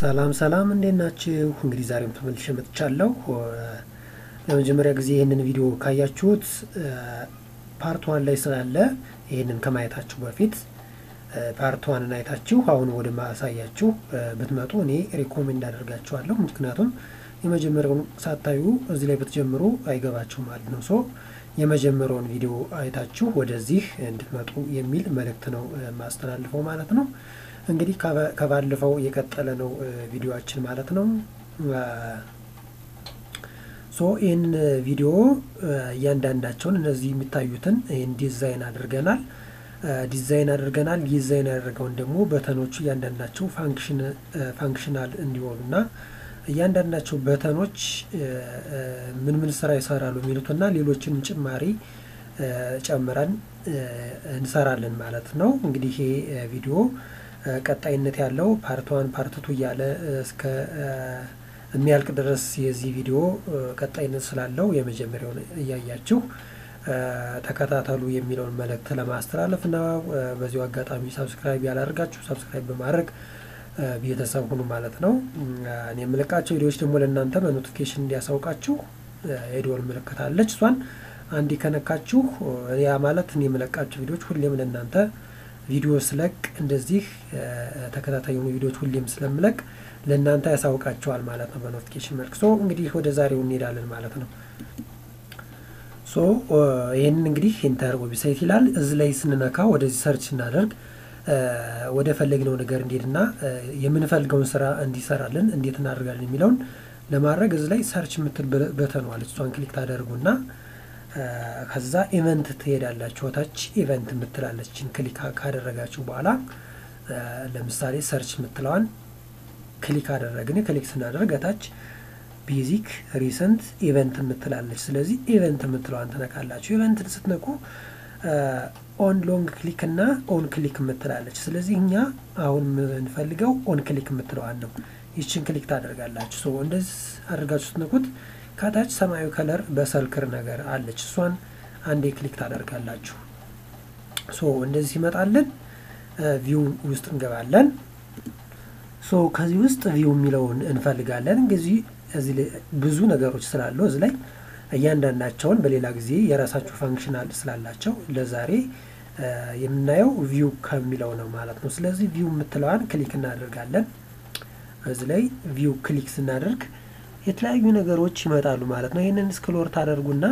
ሰላም ሰላም እንዴት ናችሁ? እንግዲህ ዛሬም ተመልሼ መጥቻለሁ። ለመጀመሪያ ጊዜ ይህንን ቪዲዮ ካያችሁት ፓርት ዋን ላይ ስላለ ይህንን ከማየታችሁ በፊት ፓርት ዋንን አይታችሁ አሁን ወደ ማሳያችሁ ብትመጡ እኔ ሪኮሜንድ አደርጋችኋለሁ። ምክንያቱም የመጀመሪያውን ሳታዩ እዚህ ላይ ብትጀምሩ አይገባችሁ ማለት ነው። ሶ የመጀመሪያውን ቪዲዮ አይታችሁ ወደዚህ እንድትመጡ የሚል መልእክት ነው የማስተላልፈው ማለት ነው። እንግዲህ ከባለፈው የቀጠለ ነው ቪዲዮችን ማለት ነው። ሶ ይህን ቪዲዮ እያንዳንዳቸውን እነዚህ የሚታዩትን ይህን ዲዛይን አድርገናል ዲዛይን አድርገናል። ዲዛይን ያደረገውን ደግሞ በተኖቹ እያንዳንዳቸው ፋንክሽናል እንዲሆኑና እያንዳንዳቸው በተኖች ምን ምን ስራ ይሰራሉ የሚሉትና ሌሎችንም ጭማሪ ጨምረን እንሰራለን ማለት ነው። እንግዲህ ይሄ ቪዲዮ ቀጣይነት ያለው ፓርት ዋን ፓርት ቱ እያለ እስከ የሚያልቅ ድረስ የዚህ ቪዲዮ ቀጣይነት ስላለው የመጀመሪያውን እያያችሁ ተከታተሉ የሚለውን መልእክት ለማስተላለፍ ነው። በዚሁ አጋጣሚ ሳብስክራይብ ያላደርጋችሁ ሳብስክራይብ በማድረግ ቤተሰብ ሁኑ ማለት ነው። እኔ የምለቃቸው ቪዲዮዎች ደግሞ ለእናንተ በኖቲፊኬሽን እንዲያሳውቃችሁ የደወል ምልክት አለች። እሷን አንዴ ከነካችሁ ያ ማለት እኔ የምለቃቸው ቪዲዮዎች ሁሌም ለእናንተ ቪዲዮ ስለቅ እንደዚህ ተከታታይ የሆኑ ቪዲዮዎች ሁሌም ስለምለቅ ለእናንተ ያሳውቃቸዋል ማለት ነው በኖቲፊኬሽን መልክ። ሶ እንግዲህ ወደ ዛሬው እንሄዳለን ማለት ነው። ሶ ይህንን እንግዲህ ኢንተር ዌብሳይት ይላል። እዚህ ላይ ስንነካ ወደዚህ ሰርች ስናደርግ ወደ ፈለግነው ነገር እንዴትና የምንፈልገውን ስራ እንዲሰራልን እንዴት እናደርጋለን የሚለውን ለማድረግ እዚህ ላይ ሰርች የምትል በተኗል። እሷን ክሊክ ታደርጉና ከዛ ኢቨንት ትሄዳላችሁ። ታች ኢቨንት የምትላለችን ክሊክ ካደረጋችሁ በኋላ ለምሳሌ ሰርች የምትለዋን ክሊክ አደረግን። ክሊክ ስናደርግ ታች ቤዚክ ሪሰንት ኢቨንት የምትላለች። ስለዚህ ኢቨንት የምትለዋን ትነካላችሁ። ኢቨንትን ስትነኩ ኦን ሎንግ ክሊክ እና ኦን ክሊክ የምትላለች። ስለዚህ እኛ አሁን የምንፈልገው ኦን ክሊክ የምትለዋን ነው። ይችን ክሊክ ታደርጋላችሁ። ሶ እንደዚህ አድርጋችሁ ስትነኩት ከታች ሰማያዊ ከለር በሰልክር ነገር አለች። እሷን አንዴ ክሊክ ታደርጋላችሁ። ሶ እንደዚህ ሲመጣልን ቪው ውስጥ እንገባለን። ሶ ከዚህ ውስጥ ቪው የሚለውን እንፈልጋለን። እንግዲህ እዚህ ብዙ ነገሮች ስላሉ እዚህ ላይ እያንዳንዳቸውን በሌላ ጊዜ የራሳቸው ፋንክሽናል ስላላቸው ለዛሬ የምናየው ቪው ከሚለው ነው ማለት ነው። ስለዚህ ቪው የምትለዋን ክሊክ እናደርጋለን። እዚህ ላይ ቪው ክሊክ ስናደርግ የተለያዩ ነገሮች ይመጣሉ ማለት ነው። ይህንን ስክሎር ታደርጉና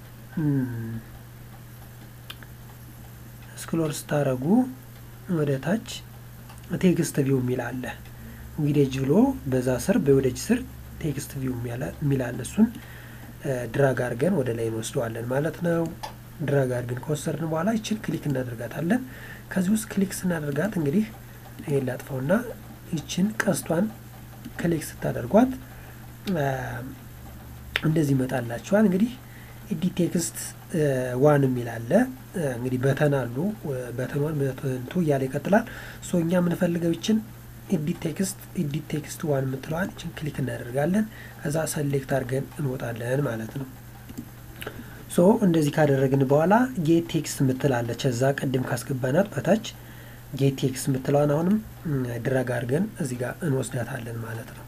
ስክሎር ስታደርጉ ወደ ታች ቴክስት ቪው የሚል አለ። እንግዲህ እጅ ብሎ በዛ ስር በወደጅ ስር ቴክስት ቪው የሚል አለ። እሱን ድራግ አድርገን ወደ ላይ እንወስደዋለን ማለት ነው። ድራግ አድርገን ከወሰድን በኋላ ይችን ክሊክ እናደርጋታለን። ከዚህ ውስጥ ክሊክ ስናደርጋት እንግዲህ ይሄን ላጥፋውና ይችን ቀስቷን ክሊክ ስታደርጓት እንደዚህ ይመጣላችኋል። እንግዲህ ኤዲት ቴክስት ዋን የሚል አለ። እንግዲህ በተን አሉ። በተን ዋን በተን ቱ እያለ ይቀጥላል። ሶ እኛ የምንፈልገው ይችን ኤዲት ቴክስት ኤዲት ቴክስት ዋን የምትለዋን ይችን ክሊክ እናደርጋለን። ከዛ ሰሌክት አድርገን እንወጣለን ማለት ነው። ሶ እንደዚህ ካደረግን በኋላ ጌት ቴክስት የምትላለች እዛ ቅድም ካስገባናት በታች ጌት ቴክስት የምትለዋን አሁንም ድረግ አድርገን እዚህ ጋር እንወስዳታለን ማለት ነው።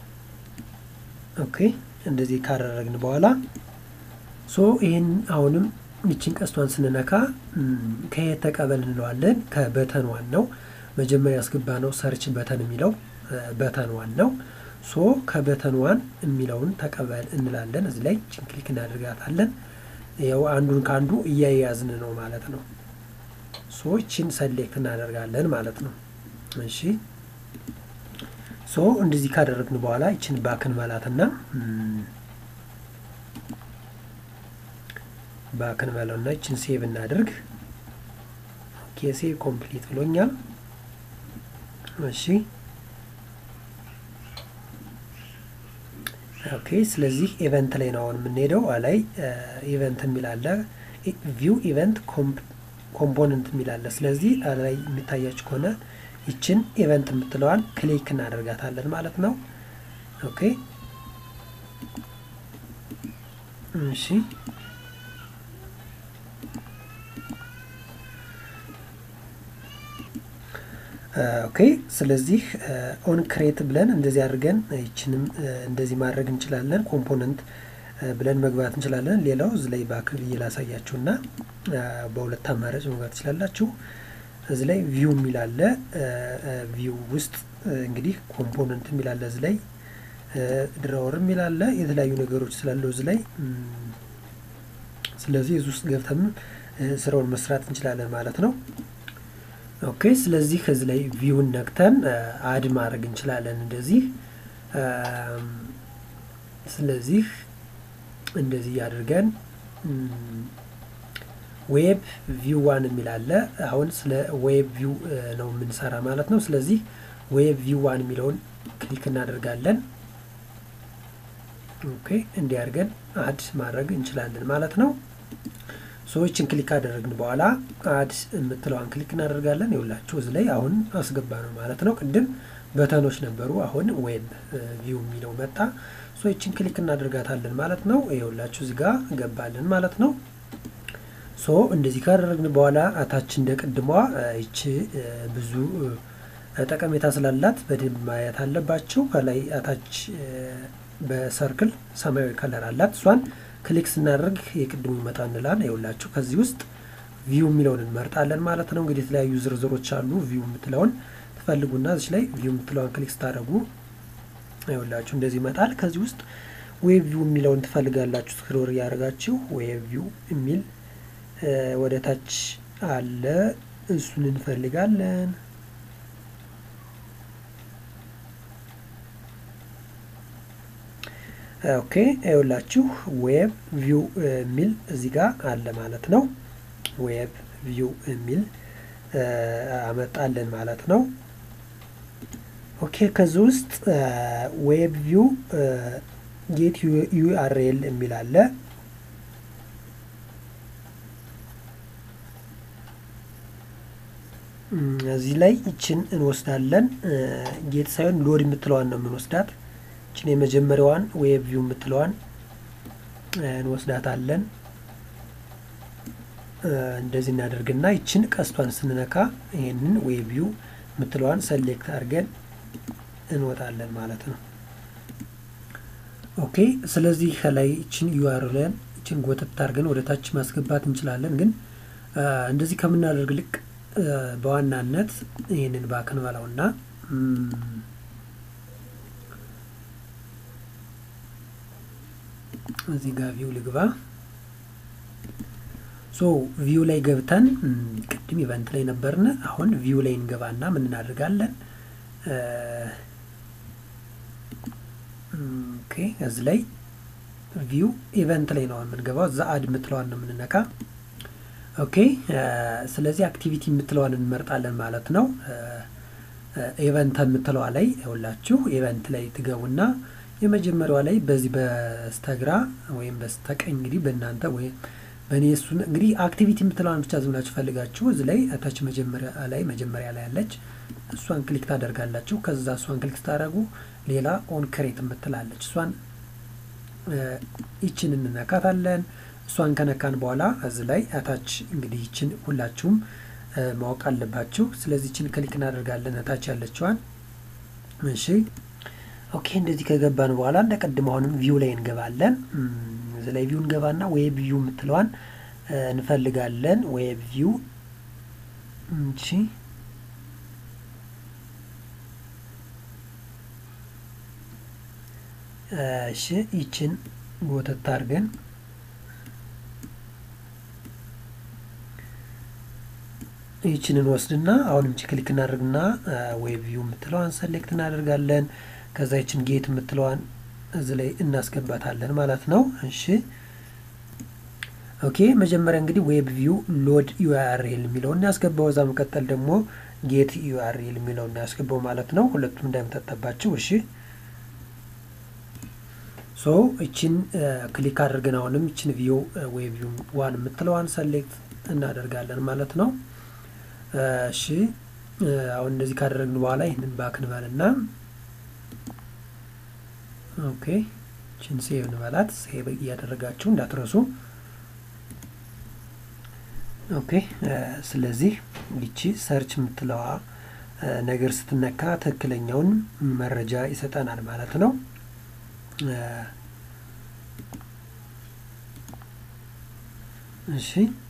ኦኬ እንደዚህ ካደረግን በኋላ ሶ ይህን አሁንም ይችን ቀስቷን ስንነካ ከየት ተቀበል እንለዋለን። ከበተን ዋን ነው መጀመሪያ ያስገባ ነው ሰርች በተን የሚለው በተን ዋን ነው። ሶ ከበተን ዋን የሚለውን ተቀበል እንላለን። እዚህ ላይ ይችን ክሊክ እናደርጋታለን። ያው አንዱን ከአንዱ እያያዝን ነው ማለት ነው። ሶ ይችን ሰሌክት እናደርጋለን ማለት ነው። እሺ ሶ እንደዚህ ካደረግን በኋላ ይችን ባክን መላትና ባክን መለውና ይችን ሴቭ እናድርግ። ኦኬ ሴቭ ኮምፕሊት ብሎኛል። እሺ ኦኬ። ስለዚህ ኢቨንት ላይ ነው አሁን የምንሄደው። ላይ ኢቨንት የሚል አለ፣ ቪው ኢቨንት ኮምፖነንት የሚል አለ። ስለዚህ ላይ የሚታያችሁ ከሆነ ይችን ኢቨንት የምትለዋን ክሊክ እናደርጋታለን ማለት ነው። ኦኬ እሺ ኦኬ ስለዚህ ኦን ክሬት ብለን እንደዚህ አድርገን ይችንም እንደዚህ ማድረግ እንችላለን። ኮምፖነንት ብለን መግባት እንችላለን። ሌላው እዚ ላይ ባክ ብዬ ላሳያችሁ እና በሁለት አማራጭ መግባት ትችላላችሁ። እዚ ላይ ቪው የሚል አለ። ቪው ውስጥ እንግዲህ ኮምፖነንት የሚል አለ። እዚ ላይ ድራወር የሚል አለ። የተለያዩ ነገሮች ስላለው እዚ ላይ ስለዚህ እዚ ውስጥ ገብተን ስራውን መስራት እንችላለን ማለት ነው። ኦኬ ስለዚህ ከዚህ ላይ ቪውን ነክተን አድ ማድረግ እንችላለን እንደዚህ። ስለዚህ እንደዚህ አድርገን ዌብ ቪው ዋን የሚል አለ። አሁን ስለ ዌብ ቪው ነው የምንሰራ ማለት ነው። ስለዚህ ዌብ ቪው ዋን የሚለውን ክሊክ እናደርጋለን። ኦኬ እንዲህ አድርገን አድ ማድረግ እንችላለን ማለት ነው። ሰዎችን ክሊክ ካደረግን በኋላ አድ የምትለዋን ክሊክ እናደርጋለን። ይውላችሁ እዚህ ላይ አሁን አስገባ ነው ማለት ነው። ቅድም በተኖች ነበሩ፣ አሁን ዌብ ቪው የሚለው መጣ። ሰዎችን ክሊክ እናደርጋታለን ማለት ነው። ይውላችሁ እዚህ ጋር ገባልን ማለት ነው። ሶ እንደዚህ ካደረግን በኋላ አታች እንደ ቅድሟ ይቺ ብዙ ጠቀሜታ ስላላት በደንብ ማየት አለባቸው። ከላይ አታች በሰርክል ሰማያዊ ከለር አላት እሷን ክሊክ ስናደርግ የቅድሙ ይመጣ እንላል። ይኸውላችሁ ከዚህ ውስጥ ቪው የሚለውን እንመርጣለን ማለት ነው። እንግዲህ የተለያዩ ዝርዝሮች አሉ። ቪው የምትለውን ትፈልጉና እዚህ ላይ ቪው የምትለውን ክሊክ ስታደርጉ ይኸውላችሁ እንደዚህ ይመጣል። ከዚህ ውስጥ ዌብ ቪው የሚለውን ትፈልጋላችሁ። ስክሮል እያደረጋችሁ ዌብ ቪው የሚል ወደ ታች አለ። እሱን እንፈልጋለን። ኦኬ ይኸውላችሁ ዌብ ቪው የሚል እዚህ ጋር አለ ማለት ነው። ዌብ ቪው የሚል አመጣለን ማለት ነው። ኦኬ ከዚህ ውስጥ ዌብ ቪው ጌት ዩአርኤል የሚል አለ። እዚህ ላይ ይችን እንወስዳለን። ጌት ሳይሆን ሎድ የምትለዋን ነው የምንወስዳት። ይችን የመጀመሪያዋን ዌብ ቪው የምትለዋን እንወስዳታለን። እንደዚህ እናደርግና ይችን ቀስቷን ስንነካ ይህንን ዌብ ቪው የምትለዋን ሰሌክት አድርገን እንወጣለን ማለት ነው። ኦኬ ስለዚህ ከላይ ይችን ዩአርኤልን ይችን ጎተት አድርገን ወደ ታች ማስገባት እንችላለን። ግን እንደዚህ ከምናደርግ ልቅ በዋናነት ይህንን ባክን በላውና እዚህ ጋር ቪው ልግባ። ሶ ቪው ላይ ገብተን ቅድም ኢቨንት ላይ ነበርን። አሁን ቪው ላይ እንገባና ምን እናደርጋለን? ኦኬ እዚህ ላይ ቪው ኢቨንት ላይ ነው የምንገባው። እዛ አድ የምትለዋን ነው የምንነካ። ኦኬ ስለዚህ አክቲቪቲ የምትለዋን እንመርጣለን ማለት ነው። ኢቨንት የምትለዋ ላይ ሁላችሁ ኢቨንት ላይ ትገቡና የመጀመሪያዋ ላይ በዚህ በስተግራ ወይም በስተቀኝ እንግዲህ በእናንተ ወይም በእኔ እሱን እንግዲህ አክቲቪቲ የምትለዋን ብቻ ዝም ብላችሁ ፈልጋችሁ እዚህ ላይ እታች መጀመሪያ ላይ መጀመሪያ ላይ ያለች እሷን ክሊክ ታደርጋላችሁ። ከዛ እሷን ክሊክ ስታደርጉ ሌላ ኦን ክሬት የምትላለች እሷን ይችን እንነካታለን። እሷን ከነካን በኋላ እዚህ ላይ እታች እንግዲህ ይችን ሁላችሁም ማወቅ አለባችሁ። ስለዚህ ይችን ክሊክ እናደርጋለን እታች ያለችዋን። እሺ ኦኬ እንደዚህ ከገባን በኋላ እንደ ቀድሞ አሁንም ቪው ላይ እንገባለን። እዚህ ላይ ቪው እንገባና ዌብ ቪው የምትለዋን እንፈልጋለን። ዌብ ቪው እሺ እሺ ይችን ጎተት አድርገን ይችንን ወስድና አሁንም ቺ ክሊክ እናደርግና ዌብ ቪው የምትለዋን ሰሌክት እናደርጋለን። ከዛ ይችን ጌት የምትለዋን እዚህ ላይ እናስገባታለን ማለት ነው። እሺ ኦኬ መጀመሪያ እንግዲህ ዌብ ቪው ሎድ ዩአርኤል የሚለውን ያስገባው፣ እዛ መቀጠል ደግሞ ጌት ዩአርኤል የሚለውን ያስገባው ማለት ነው። ሁለቱም እንዳይመጣጠባቸው። እሺ ሶ እችን ክሊክ አድርገን አሁንም እችን ቪው ዌብ ቪው ዋን የምትለዋን ሰሌክት እናደርጋለን ማለት ነው። እሺ አሁን እንደዚህ ካደረግን በኋላ ይህንን ባክ እንበልና ኦኬ ችን ሴቭ እንበላት። ሴቭ እያደረጋችሁ እንዳትረሱ። ኦኬ ስለዚህ ይቺ ሰርች የምትለዋ ነገር ስትነካ ትክክለኛውን መረጃ ይሰጠናል ማለት ነው። እሺ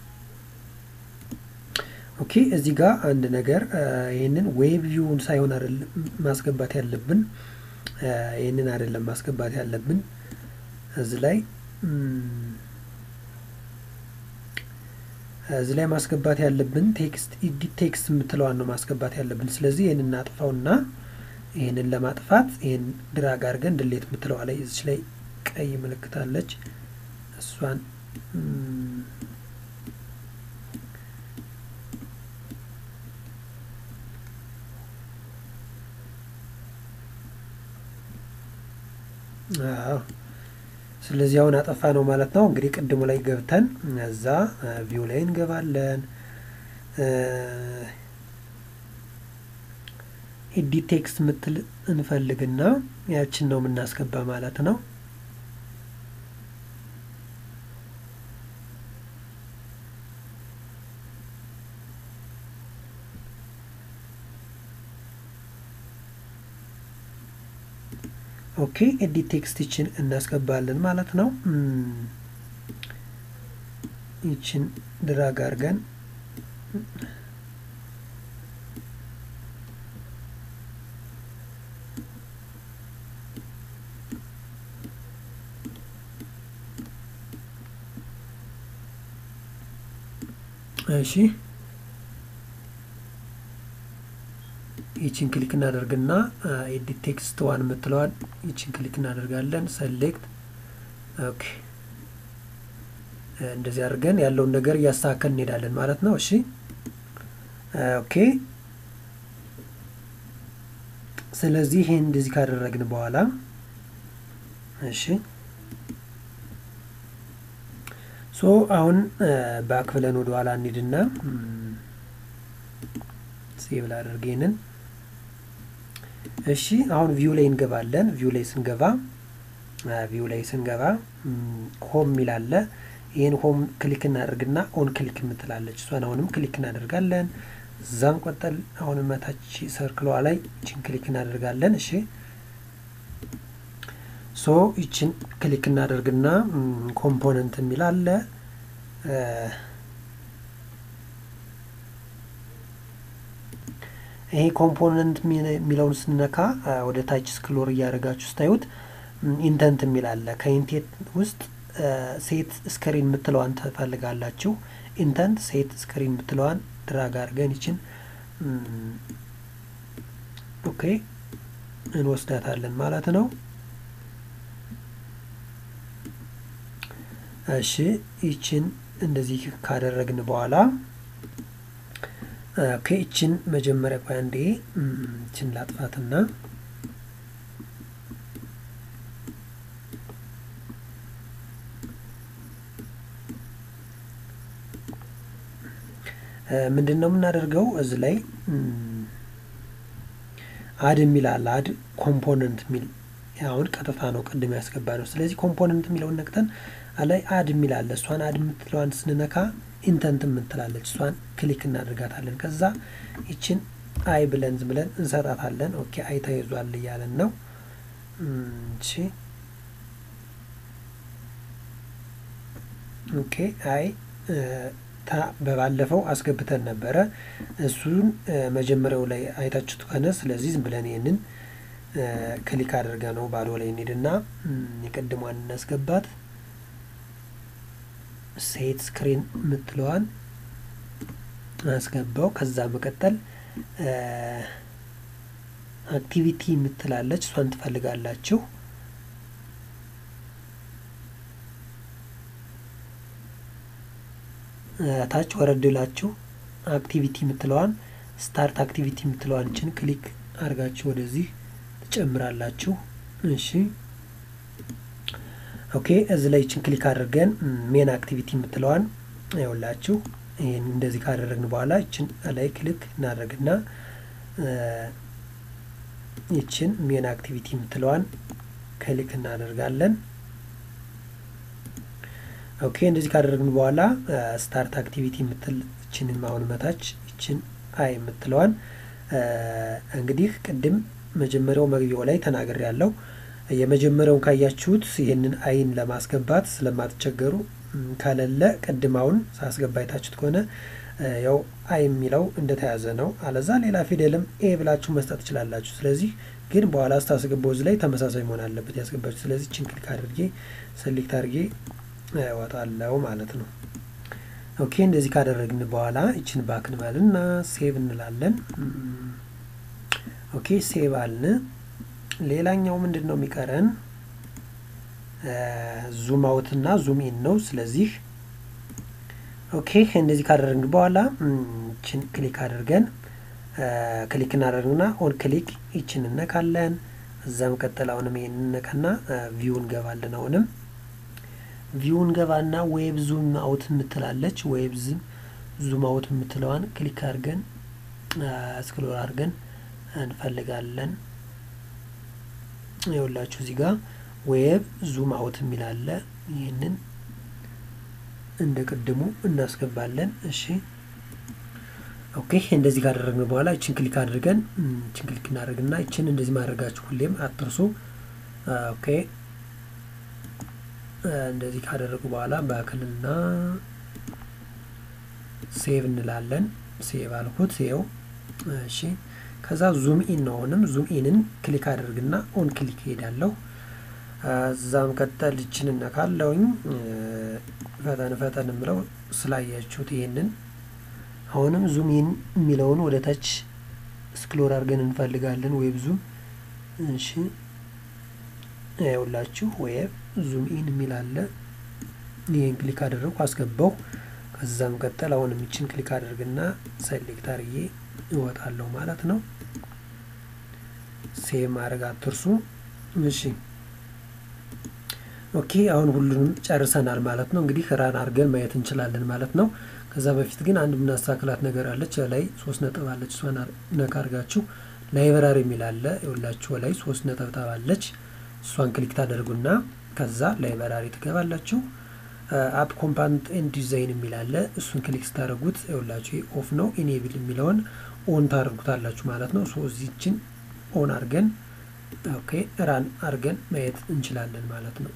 ኦኬ እዚህ ጋር አንድ ነገር ይህንን ዌብ ቪውን ሳይሆን አይደለም ማስገባት ያለብን ይህንን አይደለም ማስገባት ያለብን እዚህ ላይ እዚህ ላይ ማስገባት ያለብን ቴክስት ኢዲት ቴክስት የምትለዋን ነው ማስገባት ያለብን። ስለዚህ ይህንን እናጥፋውና ይህንን ለማጥፋት ይህን ድራግ አድርገን ድሌት የምትለዋ ላይ እዚች ላይ ቀይ ምልክት አለች እሷን አዎ ስለዚህ አሁን አጠፋ ነው ማለት ነው። እንግዲህ ቅድሙ ላይ ገብተን እዛ ቪው ላይ እንገባለን። ኤዲት ቴክስት ምትል እንፈልግና ያችን ነው የምናስገባ ማለት ነው። ኦኬ ኤዲት ቴክስት ይችን እናስገባለን ማለት ነው። ይችን ድራግ አድርገን እሺ ይችን ክሊክ እናደርግና ኤዲት ቴክስት ዋን የምትለዋል ይችን ክሊክ እናደርጋለን። ሰሌክት ኦኬ። እንደዚህ አድርገን ያለውን ነገር እያስተካከል እንሄዳለን ማለት ነው። እሺ ኦኬ። ስለዚህ ይህን እንደዚህ ካደረግን በኋላ እሺ ሶ አሁን ባክ ብለን ወደ ኋላ እንሂድና ሴቭ ላደርግ ይህንን እሺ አሁን ቪው ላይ እንገባለን። ቪው ላይ ስንገባ ቪው ላይ ስንገባ ሆም የሚላለ ይህን ሆም ክሊክ እናደርግና ኦን ክሊክ የምትላለች እሷን አሁንም ክሊክ እናደርጋለን። እዛም ቆጠል አሁንም መታች ሰርክሏ ላይ ይችን ክሊክ እናደርጋለን። እሺ ሶ ይችን ክሊክ እናደርግና ኮምፖነንት የሚላለ ይሄ ኮምፖነንት የሚለውን ስነካ ወደ ታች ስክሎር እያደረጋችሁ ስታዩት ኢንተንት የሚል አለ። ከኢንቴንት ውስጥ ሴት ስክሪን የምትለዋን ትፈልጋላችሁ። ኢንተንት ሴት ስክሪን የምትለዋን ድራግ አድርገን ይችን ኦኬ እንወስዳታለን ማለት ነው። እሺ ይችን እንደዚህ ካደረግን በኋላ ኦኬ ይችን መጀመሪያ ቆይ አንዴ ይችን ላጥፋትና ምንድን ነው የምናደርገው እዚህ ላይ አድ የሚል አለ። አድ ኮምፖነንት የሚል አሁን ቀጥታ ነው ቅድም ያስገባ ነው። ስለዚህ ኮምፖነንት የሚለውን ነቅተን ላይ አድ የሚል አለ። እሷን አድ የምትለዋን ስንነካ ኢንተንት የምትላለች እሷን ክሊክ እናደርጋታለን። ከዛ ይችን አይ ብለን ዝም ብለን እንሰጣታለን። ኦኬ አይ ተይዟል እያለን ነው። እሺ ኦኬ አይ በባለፈው አስገብተን ነበረ። እሱን መጀመሪያው ላይ አይታችሁት ከሆነ ስለዚህ ዝም ብለን ይህንን ክሊክ አድርገ ነው ባዶ ላይ እንሂድና የቅድሟን እናስገባት። ሴት ስክሪን የምትለዋን አስገባው። ከዛ መቀጠል አክቲቪቲ የምትላለች እሷን ትፈልጋላችሁ። ታች ወረድላችሁ አክቲቪቲ የምትለዋን ስታርት አክቲቪቲ የምትለዋን ችን ክሊክ አድርጋችሁ ወደዚህ ትጨምራላችሁ። እሺ ኦኬ። እዚህ ላይ ችን ክሊክ አድርገን ሜን አክቲቪቲ የምትለዋን ይኸውላችሁ። ይህን እንደዚህ ካደረግን በኋላ ይችን ላይ ክሊክ እናደርግና ይችን ሜን አክቲቪቲ የምትለዋን ክሊክ እናደርጋለን። ኦኬ እንደዚህ ካደረግን በኋላ ስታርት አክቲቪቲ የምትል ይችንም አሁን መታች ይችን አይ የምትለዋን እንግዲህ ቅድም መጀመሪያው መግቢያው ላይ ተናግሬ ያለው የመጀመሪያውን ካያችሁት ይህንን አይን ለማስገባት ስለማትቸገሩ ከሌለ ቅድም አሁን ሳስገባ አይታችሁት ከሆነ ያው አይ የሚለው እንደተያዘ ነው። አለዛ ሌላ ፊደልም ኤ ብላችሁ መስጠት ትችላላችሁ። ስለዚህ ግን በኋላ ስታስገባው እዚህ ላይ ተመሳሳይ መሆን አለበት ያስገባችሁ። ስለዚህ ችን ክሊክ አድርጌ ሰሌክት አድርጌ እወጣለሁ ማለት ነው። ኦኬ እንደዚህ ካደረግን በኋላ ይችን ባክ እንበልና ሴቭ እንላለን። ኦኬ ሴቭ አልን። ሌላኛው ምንድን ነው የሚቀረን? ዙም አውት እና ዙም ኢን ነው። ስለዚህ ኦኬ እንደዚህ ካደረግን በኋላ ይችን ክሊክ አድርገን ክሊክ እናደርግና ኦን ክሊክ ይችን እነካለን። እዛም ቀጠል አሁንም ይሄን እነካና ቪው እንገባለን። አሁንም ቪው እንገባና ዌብ ዙም አውት የምትላለች ዌብ ዙም አውት የምትለዋን ክሊክ አድርገን ስክሮል አድርገን እንፈልጋለን። ይኸውላችሁ እዚህ ጋር ዌብ ዙም አውት የሚላለ ይህንን እንደ ቅድሙ እናስገባለን። እሺ ኦኬ እንደዚህ ካደረግን በኋላ ይችን ክሊክ አድርገን ይችን ክሊክ እናደርግና ይችን እንደዚህ ማድረጋችሁ ሁሌም አትርሱ። ኦኬ እንደዚህ ካደረጉ በኋላ በክልና ሴቭ እንላለን። ሴቭ አልኩት ይኸው። እሺ ከዛ ዙም ኢን ነው። አሁንም ዙም ኢንን ክሊክ አድርግና ኦን ክሊክ ሄዳለሁ። እዛም ቀጠል ይችን እነካለውኝ ፈጠን ፈጠን የምለው ስላያችሁት ይሄንን አሁንም ዙም ኢን የሚለውን ወደ ታች ስክሎር አድርገን እንፈልጋለን። ዌብ ዙም እሺ፣ ያውላችሁ ዌብ ዙም ኢን የሚል አለ። ይህን ክሊክ አደረግኩ አስገባው። ከዛም ቀጠል አሁንም ይችን ክሊክ አድርግና ሰሌክት አድርጌ እወጣለሁ ማለት ነው። ሴቭ ማድረግ አትርሱ። እሺ ኦኬ አሁን ሁሉንም ጨርሰናል ማለት ነው። እንግዲህ ራን አድርገን ማየት እንችላለን ማለት ነው። ከዛ በፊት ግን አንድ የምናስተካክላት ነገር አለች። ላይ ሶስት ነጥብ አለች። እሷን ነካ አድርጋችሁ ላይብራሪ የሚል አለ። የሁላችሁ ላይ ሶስት ነጠብጣብ አለች። እሷን ክሊክ ታደርጉና ከዛ ላይብራሪ ትገባላችሁ። አፕ ኮምፓንት ኤንድ ዲዛይን የሚል አለ። እሱን ክሊክ ስታደርጉት የሁላችሁ ኦፍ ነው። ኢኔብል የሚለውን ኦን ታደርጉታላችሁ ማለት ነው። ሶ እዚችን ኦን አድርገን ኦኬ ራን አድርገን ማየት እንችላለን ማለት ነው።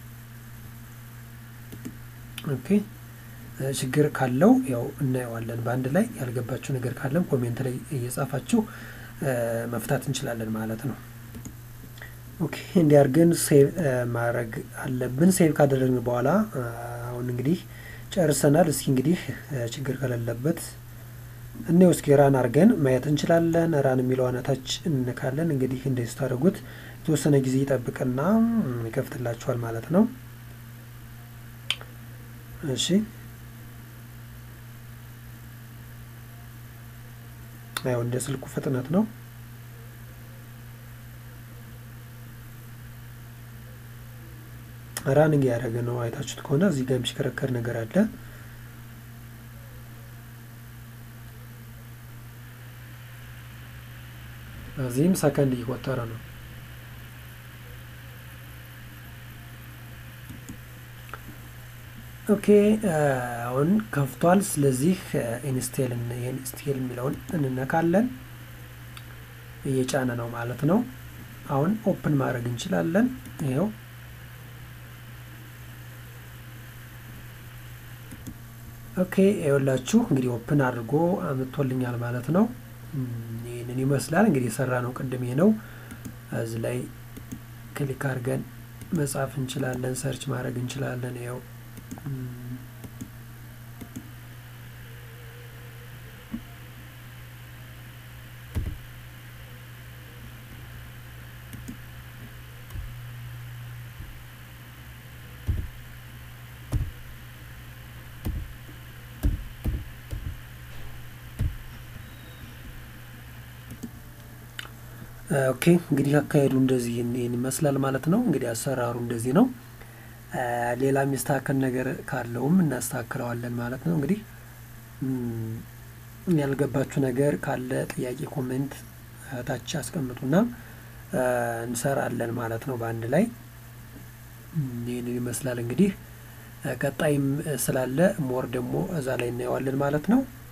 ኦኬ ችግር ካለው ያው እናየዋለን በአንድ ላይ። ያልገባችሁ ነገር ካለም ኮሜንት ላይ እየጻፋችሁ መፍታት እንችላለን ማለት ነው። ኦኬ እንዲህ አድርገን ሴቭ ማድረግ አለብን። ሴቭ ካደረግን በኋላ አሁን እንግዲህ ጨርሰናል። እስኪ እንግዲህ ችግር ከሌለበት እኔው እስኪ ራን አድርገን ማየት እንችላለን። ራን የሚለው አናታች እንነካለን። እንግዲህ እንደዚህ ስታደርጉት የተወሰነ ጊዜ ይጠብቅና ይከፍትላችኋል ማለት ነው። እሺ ያው እንደ ስልኩ ፍጥነት ነው። ራንግ ያደረገ ነው። አይታችሁት ከሆነ እዚህ ጋር የሚሽከረከር ነገር አለ። እዚህም ሰከንድ እየቆጠረ ነው። ኦኬ አሁን ከፍቷል። ስለዚህ ኢንስቴል ኢንስቴል የሚለውን እንነካለን። እየጫነ ነው ማለት ነው። አሁን ኦፕን ማድረግ እንችላለን። ይኸው ኦኬ ይኸውላችሁ እንግዲህ ኦፕን አድርጎ አምጥቶልኛል ማለት ነው። ይህንን ይመስላል እንግዲህ የሰራ ነው ቅድም ነው። እዚህ ላይ ክሊክ አድርገን መጻፍ እንችላለን፣ ሰርች ማድረግ እንችላለን። ይኸው ኦኬ እንግዲህ አካሄዱ እንደዚህ ይህን ይመስላል ማለት ነው። እንግዲህ አሰራሩ እንደዚህ ነው። ሌላ የሚስተካከል ነገር ካለውም እናስተካክለዋለን ማለት ነው። እንግዲህ ያልገባችሁ ነገር ካለ ጥያቄ ኮሜንት ታች አስቀምጡና እንሰራለን ማለት ነው በአንድ ላይ ይህንን ይመስላል እንግዲህ ቀጣይም ስላለ ሞር ደግሞ እዛ ላይ እናየዋለን ማለት ነው።